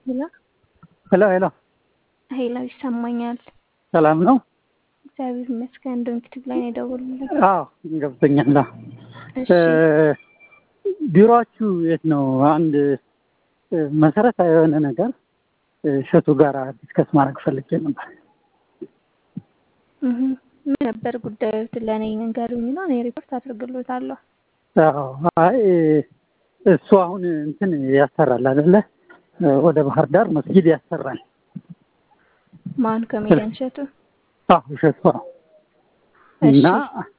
ሄሎ ሄሎ ሄሎ ሄሎ፣ ይሰማኛል። ሰላም ነው? እግዚአብሔር ይመስገን። እንደውም ዩቲዩብ ላይ ነው የደወሉልኝ። አዎ ገብቶኛል። አዎ። እሺ ቢሮአችሁ የት ነው? አንድ መሰረታዊ የሆነ ነገር እሸቱ ጋር ዲስከስ ማድረግ ፈልጌ ነበር። እህ ምን ነበር ጉዳዩ? ለእኔ ንገሩኝና እኔ ሪፖርት አድርግሎታለሁ። አዎ አይ እሱ አሁን እንትን ያሰራል አይደለ? ወደ ባህር ዳር መስጊድ ያሰራል። ማን ኮሜዲያን እሸቱ? አዎ እሸቱ አዎ። እሺ እና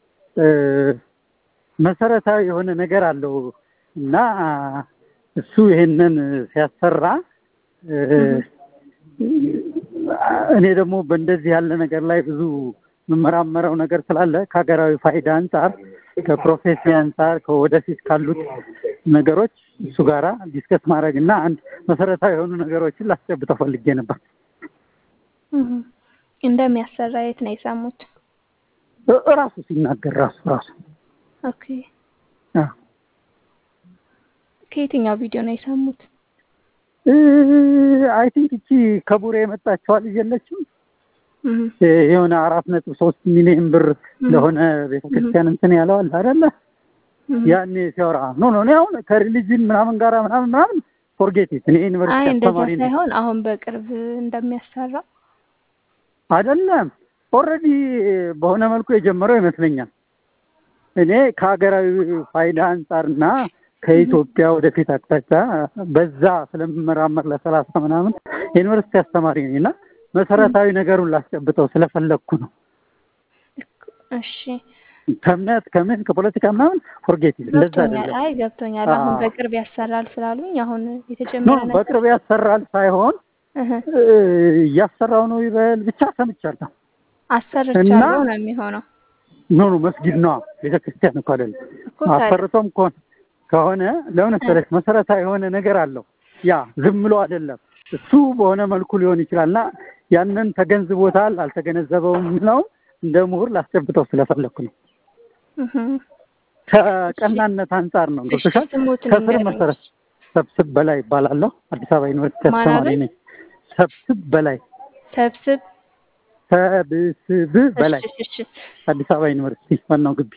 መሰረታዊ የሆነ ነገር አለው እና እሱ ይሄንን ሲያሰራ እኔ ደግሞ በእንደዚህ ያለ ነገር ላይ ብዙ የምመራመረው ነገር ስላለ ከሀገራዊ ፋይዳ አንጻር ከፕሮፌሲ አንጻር ከወደፊት ካሉት ነገሮች እሱ ጋራ ዲስከስ ማድረግ እና አንድ መሰረታዊ የሆኑ ነገሮችን ላስጨብጠው ፈልጌ ነበር። እህ እንደሚያሰራ የት ነው የሰሙት? እ- እራሱ ሲናገር ራሱ ራሱ ኦኬ አዎ። ከየትኛው ቪዲዮ ነው የሰሙት? አይ ቲንክ እቺ ከቡሬ የመጣችዋ ልጅ የለችም እህ የሆነ አራት ነጥብ ሶስት ሚሊዮን ብር ለሆነ ቤተክርስቲያን እንትን ያለው አለ አይደለ? እህ ያኔ ሲያወራ ኖ ኖ እኔ አሁን ከሪሊጅን ምናምን ጋራ ምናምን ምናምን ፎርጌት ኢት እኔ አይ ዩኒቨርሲቲ እንደዛ አስተማሪ ነኝ ሳይሆን አሁን በቅርብ እንደሚያሰራ አይደለም ኦልሬዲ በሆነ መልኩ የጀመረው ይመስለኛል። እኔ ከሀገራዊ ፋይዳ አንጻርና ከኢትዮጵያ ወደፊት አቅጣጫ በዛ ስለምመራመር ለሰላሳ ምናምን የዩኒቨርሲቲ አስተማሪ ነኝ እና መሰረታዊ ነገሩን ላስጨብጠው ስለፈለግኩ ነው። እሺ ከእምነት ከምን ከፖለቲካ ምናምን ፎርጌት እንደዛ ገብቶኛል። አይደለም። አይ ገብቶኛል። አሁን አዎ። በቅርብ ያሰራል ስላሉኝ አሁን ኖ የተጀመረ ነገር በቅርብ ያሰራል ሳይሆን እህ እ፣ እያሰራው ነው ይበል ብቻ ሰምቻለሁ። አሰርቻለሁ ነው የሚሆነው ኖ ኖ መስጊድ ነዋ ቤተክርስቲያን እኮ አይደለም። እኮ ታዲያ አሰርቶም ከሆነ ከሆነ ለምን መሰለሽ መሰረታዊ የሆነ ነገር አለው። ያ ዝም ብሎ አይደለም። እሱ በሆነ መልኩ ሊሆን ይችላል እና ያንን ተገንዝቦታል አልተገነዘበውም ነው እንደ ምሁር ላስጨብጠው ስለፈለግኩ ነው። እህ ከቀናነት አንጻር ነው። እሺ ገብቶሻል? ስሙትን ከስር ንገረኝ። መሰረት ሰብስብ በላይ ይባላለሁ። አዲስ አበባ ዩኒቨርሲቲ ማን አስተማሪ አሉኝ? ነኝ። ሰብስብ በላይ ሰብስብ ሰብስብ በላይ እሺ እሺ አዲስ አበባ ዩኒቨርሲቲ ዋናው ግቢ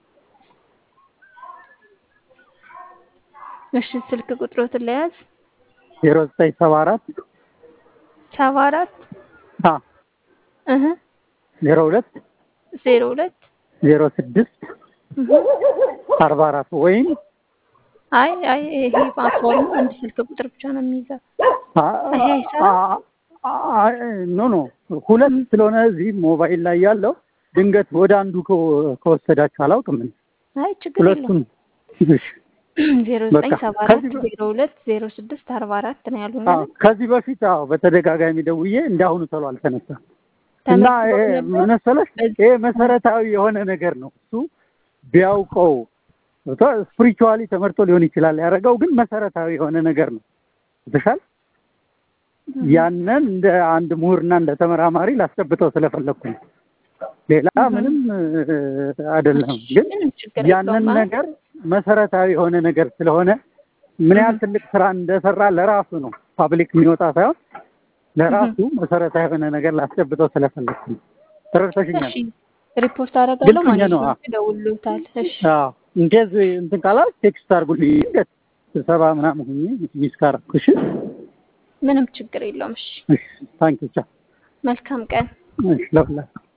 እሺ ስልክ ቁጥሮትን ለያዝ ዜሮ ዘጠኝ ሰባ አራት ሰባ አራት እህ ዜሮ ሁለት ዜሮ ሁለት ዜሮ ስድስት እህ አርባ አራት ወይም አይ አይ ይሄ ፓስፖርት አንድ ስልክ ቁጥር ብቻ ነው የሚይዘው። ይሄ አይሰራም? ኖ ኖ ሁለት ስለሆነ እዚህ ሞባይል ላይ ያለው ድንገት ወደ አንዱ ከ- ከወሰዳችሁ አላውቅም። እኔ አይ ችግር የለውም። ሁለቱን እሺ፣ ዜሮ ዘጠኝ በቃ ሰባ አራት ከዚህ በ- ዜሮ ሁለት ዜሮ ስድስት አርባ አራት ነው ያሉኝ። አዎ፣ ከዚህ በፊት አዎ በተደጋጋሚ ደውዬ እንዳሁኑ ቶሎ አልተነሳም እና ተመዝግቦ ይሄ ነበር? ምን መሰለሽ በዚህ- ይሄ መሰረታዊ የሆነ ነገር ነው። እሱ ቢያውቀው ስፒሪቹዋሊ ተመርቶ ሊሆን ይችላል ያደረገው፣ ግን መሰረታዊ የሆነ ነገር ነው። ተሻል ያንን እንደ አንድ ምሁርና እንደ ተመራማሪ ላስጨብጠው ስለፈለግኩ ነው። ሌላ ምንም እ፣ አይደለም። ግን ምንም ችግር ያንን የለውም። አይ ነገር መሰረታዊ የሆነ ነገር ስለሆነ ምን ያህል ትልቅ ስራ እንደሰራ ለራሱ ነው ፓብሊክ የሚወጣ ሳይሆን ለራሱ መሰረታዊ የሆነ ነገር ላስጨብጠው ስለፈለግኩ ነው። ተረድተሽኛል? እሺ ሪፖርት አደርጋለሁ ግልጽ ነው። ማለት ይደውሉታል። እሺ አዎ እንኬዝ እንትን ካላል ቴክስት አድርጉልኝ። ድንገት ስብሰባ ምናምን ሁኜ ሚስ ካረኩ እሺ። ምንም ችግር የለውም። እሺ እሺ ታንኪ ቻው። መልካም ቀን። እሺ ለሁላችሁ